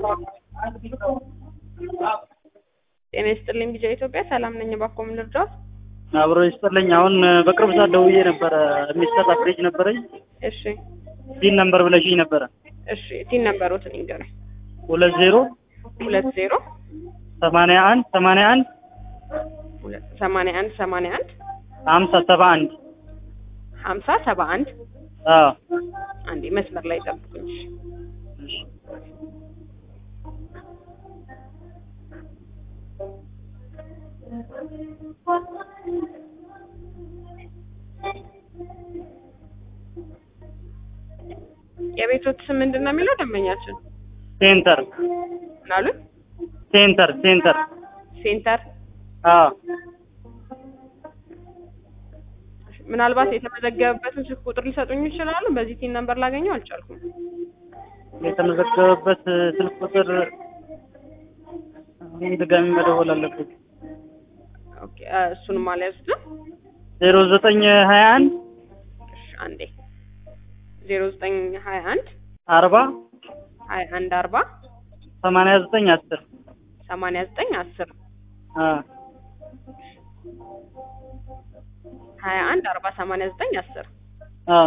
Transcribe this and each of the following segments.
ጤና ይስጥልኝ ቢጃ ኢትዮጵያ ሰላም ነኝ። እባክዎ ምን ልርዳዎት? አብሮ ይስጥልኝ። አሁን በቅርብ ሰዓት ደውዬ ነበረ። የሚሰራ ፍሪጅ ነበረኝ። እሺ ቲን ነምበር ብለሽኝ ነበረ። እሺ ቲን ነበሮትን ይንገረኝ። ሁለት ዜሮ ሁለት ዜሮ ሰማንያ አንድ ሰማንያ አንድ ሁለት ሰማንያ አንድ ሰማንያ አንድ ሀምሳ ሰባ አንድ ሀምሳ ሰባ አንድ አዎ አንዴ መስመር ላይ ጠብቁኝ። እሺ። እሺ። የቤቶት ስም ምንድን ነው የሚለው ደንበኛችን ሴንተር ምን አሉት? ሴንተር ሴንተር ሴንተር አዎ ምናልባት የተመዘገበበትን ስልክ ቁጥር ሊሰጡኝ ይችላሉ? በዚህ ቲን ነምበር ላገኘው አልቻልኩም። የተመዘገበበት ስልክ ቁጥር አሁን ድጋሚ መደወል አለበት። ኦኬ እ እሱንም አልያዙትም። ዜሮ ዘጠኝ ሀያ አንድ እሺ አንዴ ዜሮ ዘጠኝ ሀያ አንድ አርባ ሀያ አንድ አርባ ሰማንያ ዘጠኝ አስር ሰማንያ ዘጠኝ አስር አዎ ሀያ አንድ አርባ ሰማንያ ዘጠኝ አስር አዎ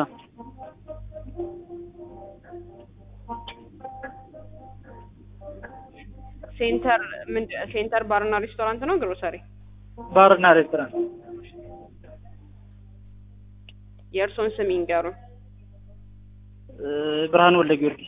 ሴንተር ምንድን ሴንተር ባርና ሬስቶራንት ነው ግሮሰሪ? ባርና ሬስቶራንት የእርስዎን ስም ይንገሩን። እ ብርሃን ወልደ ጊዮርጊስ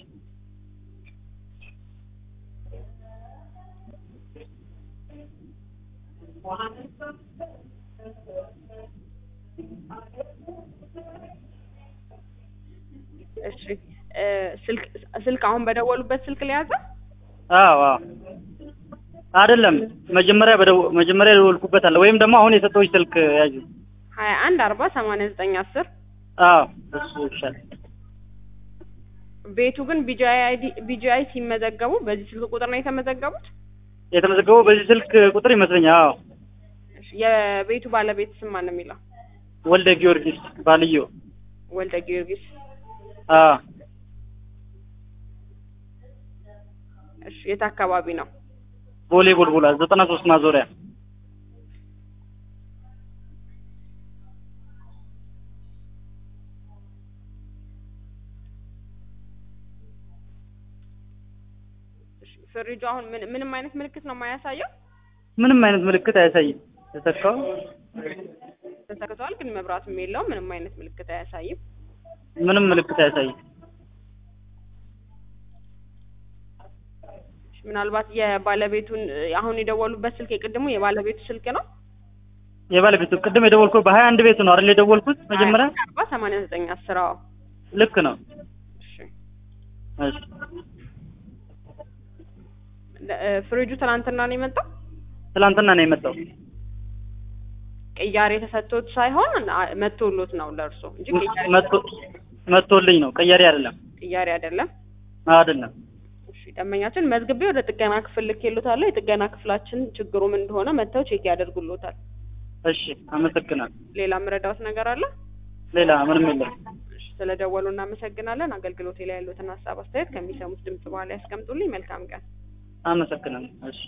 እሺ እ ስልክ ስልክ አሁን በደወሉበት ስልክ ሊያዘ አዎ አዎ አይደለም መጀመሪያ በደው መጀመሪያ የደወልኩበት አለ ወይም ደግሞ አሁን የሰጠሁሽ ስልክ ያዥ ሀያ አንድ አርባ ሰማንያ ዘጠኝ አስር አዎ እሱ ይሻላል ቤቱ ግን ቢጂአይ አይዲ ቢጂአይ ሲመዘገቡ በዚህ ስልክ ቁጥር ነው የተመዘገቡት? የተመዘገበው በዚህ ስልክ ቁጥር ይመስለኛል አዎ እሺ የቤቱ ባለቤት ስም ማን ነው የሚለው? ወልደ ጊዮርጊስ ባልዮ ወልደ ጊዮርጊስ። አዎ እሺ የት አካባቢ ነው? ቦሌ ቡልቡላ ዘጠና ሶስት ማዞሪያ እሺ ፍሪጁ አሁን ምን ምንም አይነት ምልክት ነው የማያሳየው? ምንም አይነት ምልክት አያሳይም ተሰካው ተሰክቷል፣ ግን መብራትም የለውም። ምንም አይነት ምልክት አያሳይም። ምንም ምልክት አያሳይም እሺ፣ ምናልባት የባለቤቱን አሁን የደወሉበት ስልክ የቅድሙ የባለቤቱ ስልክ ነው? የባለቤቱ ቅድም የደወልኩት በሀያ አንድ ቤቱ ነው አይደል የደወልኩት መጀመሪያ አርባ ሰማንያ ዘጠኝ አስር አዎ። ልክ ነው እሺ እሺ ለ- እ ፍሪጁ ትናንትና ነው የመጣው? ትላንትና ነው የመጣው ቅያሬ ተሰጥቶት ሳይሆን አ- መጥቶሎት ነው ለእርሶ እንጂ ቅያሬ መጥቶ መጥቶልኝ ነው ቀያሪ አይደለም ቅያሬ አይደለም። አይደለም እሺ ደንበኛችን መዝግቤ ወደ ጥገና ክፍል ልኬሎታለሁ። የጥገና ክፍላችን ችግሩ ምን እንደሆነ መጥተው ቼክ ያደርጉሎታል። እሺ አመሰግናለሁ ሌላ ምረዳዎት ነገር አለ? ሌላ ምንም የለም እሺ ስለደወሉ እናመሰግናለን። አገልግሎቴ ላይ ያሉትን ሀሳብ አስተያየት ከሚሰሙት ድምጽ በኋላ ያስቀምጡልኝ። መልካም ቀን። አመሰግናለሁ እሺ